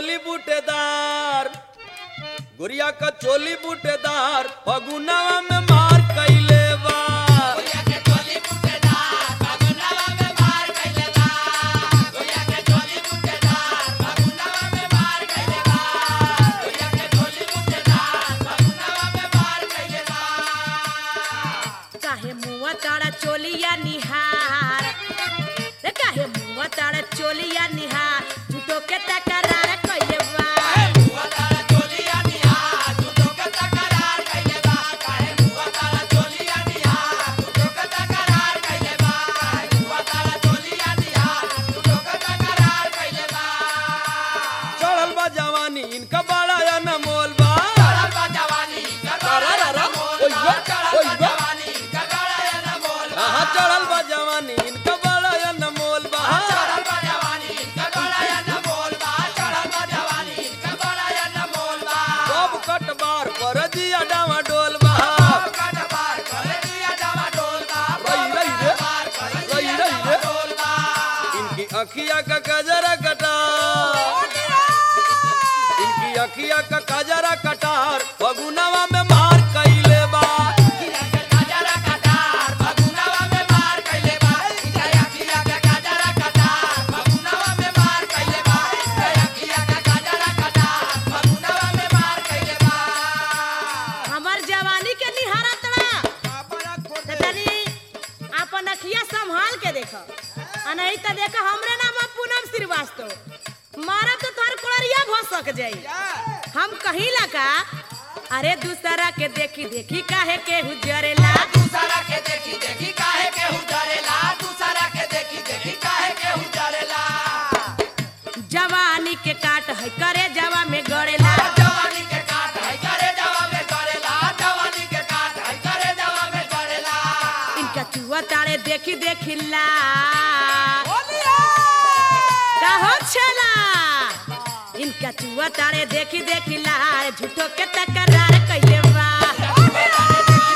चोली बूटेदार गुड़िया का चोली बूटेदार फगुनवा में मार कैले बा काहे मुआ तारा चोलिया निहार रे काहे मुआ तारा चोलिया निहार झूठो के तकरार कइले बा चढ़ल बा जवानी इनका बड़ा या न मोल बा अरररर, ओइया, ओइया। हाँ, चढ़ल बा जवानी इनका बड़ा या न मोल बा सब कटबार पर दिया डावा डोल बा रही रही रे रही रही रे इनकी अखिया का कजरा कटा इनकी अखिया का कजरा कटार फगुनवा में मार कैले बा हमर जवानी के निहारा तड़ा त तनी अपन अखिया संभाल के देख आ नहीं त देख हमरे नाम है पूनम श्रीवास्तव मारा तो तोहर कोड़रिया भसक जाई हम कहीं लगा अरे दूसरा के देखी देखी काहे के हुजरेला जवानी के काट है करे जवा में गड़ेला इनका चुआ तारे देखी देखी ला कहो छला इनका चुआ तारे देखी देखी ला झूठो के तकरार कइले बा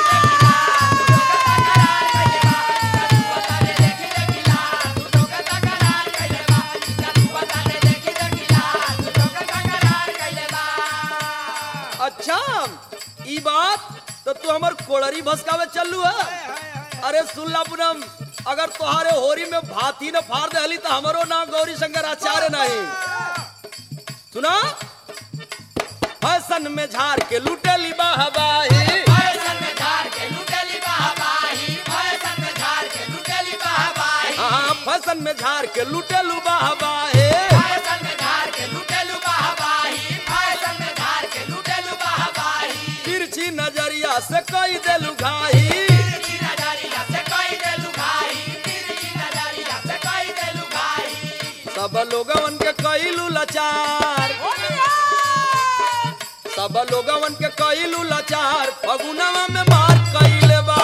अच्छा ई बात तो तू हमर कोड़री भसकावे चलू है अरे सुन ला पूनम अगर तोहारे होरी में भाती न फाड़ दे हली तो हमरो नाम गौरी शंकर आचार्य नहीं सुना फैशन में झाड़ के लुटेली बहबाही हाँ फैशन में झाड़ के लुटेलू बहबाही तिरछी नजरिया से कई देलू घाही सब लोगवन के कईलू लाचार सब लोगवन के कईलू लाचार फगुनवा में मार कईले बा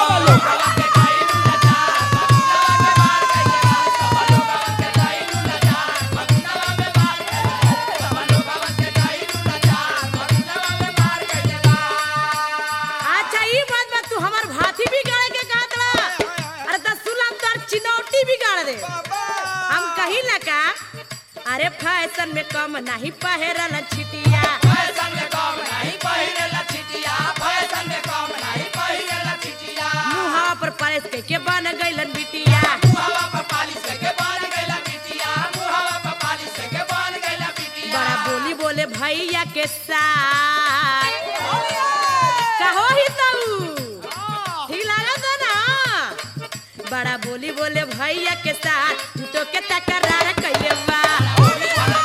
अच्छा ई बात बा तू हमर भाती बिगाड़े के कहत बा अरे त सुलम तोर चिनौटी बिगाड़ दे हम कहीं ना का अरे फैशन में कम नहीं पहरल छिटिया मुहा पर परस के के बन गइलन बिटिया बड़ा बोली बोले भैया के साथ कहो ही तू ठीक लागत है ना बड़ा बोली बोले भैया के साथ तो के तकरार कइले बा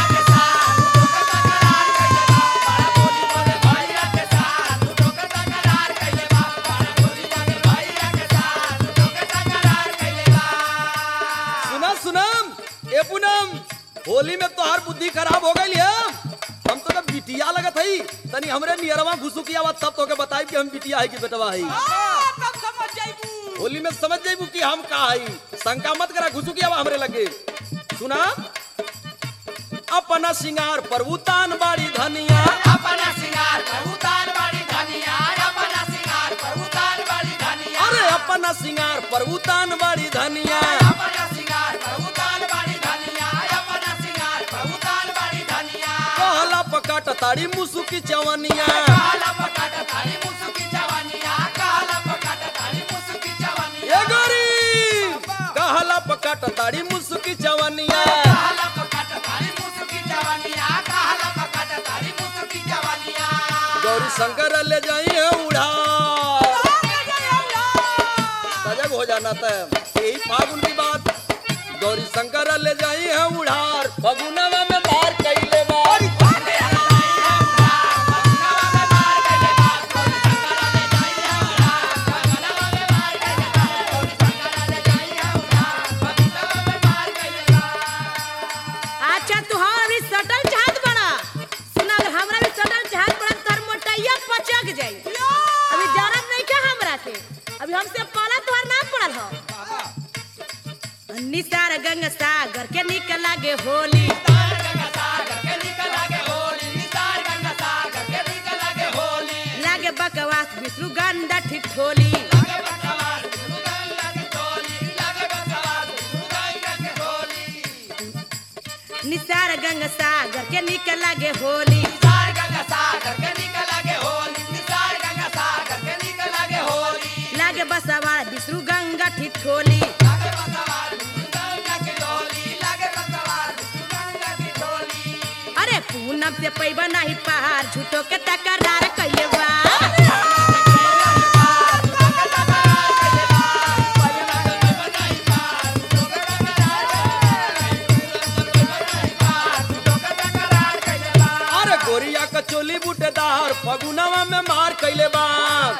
सुना सुनम ए पूनम होली में तोहार बुद्धि खराब हो गई है हम तो ना बिटिया लगत हई तनी हमरे नियरवा घुसु किया बात तब तोके बताई कि हम बिटिया है कि बेटवा है होली में समझ जाइबू कि हम का हई शंका मत करा घुसु किया हमरे लगे सुना अपना सिंगार पर उतान बाड़ी धनिया अरे अपना सिंगार पर उतान बाड़ी धनिया ताड़ी मुसुकी चवनिया ए गोरी कहला पकाट ताड़ी मुसुकी चवनिया गौरी शंकर ले जाइए उड़ा सजग हो जाना था यही फागुन की बात गौरी शंकर ले जाइए उड़ार फगुनवा में मार कैले बार अच्छा तू हमारा भी सटल चाहत बड़ा सुना अगर हमरा भी सटल चाहत बड़ा तो तोहर मोटैया पचक जाई अभी जानत नहीं क्या हमरा के अभी हमसे पाला तोहर नाम पड़ल हो निसार गंगा सागर के निकल लागे होली लागे बकवास विष्णु गंडा ठिठोली निसार गंगा सागर के निकल लागे होली लागे बसवार विष्णु गंगा ठिठोली अरे पूनम से पैबा नहीं पहाड़ झूठो के तकरार कइले बा अरे गोरिया का चोली बूटेदार फगुनवा में मार कैले बार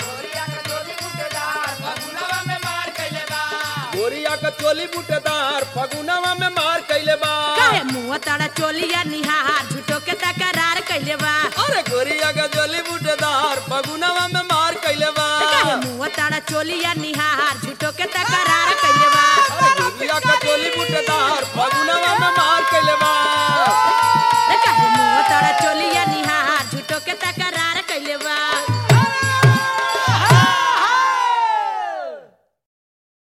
गोरिया का चोली बूटेदार फगुनवा में मार कैले बार कहे मुंह ताड़ा चोलिया निहार झूठो के तकरार कइले बा अरे गोरिया का चोली बूटेदार फगुनवा में मार कैले कहे बार मुंह ताड़ा चोलिया निहार झूठो के तकरार कइले बा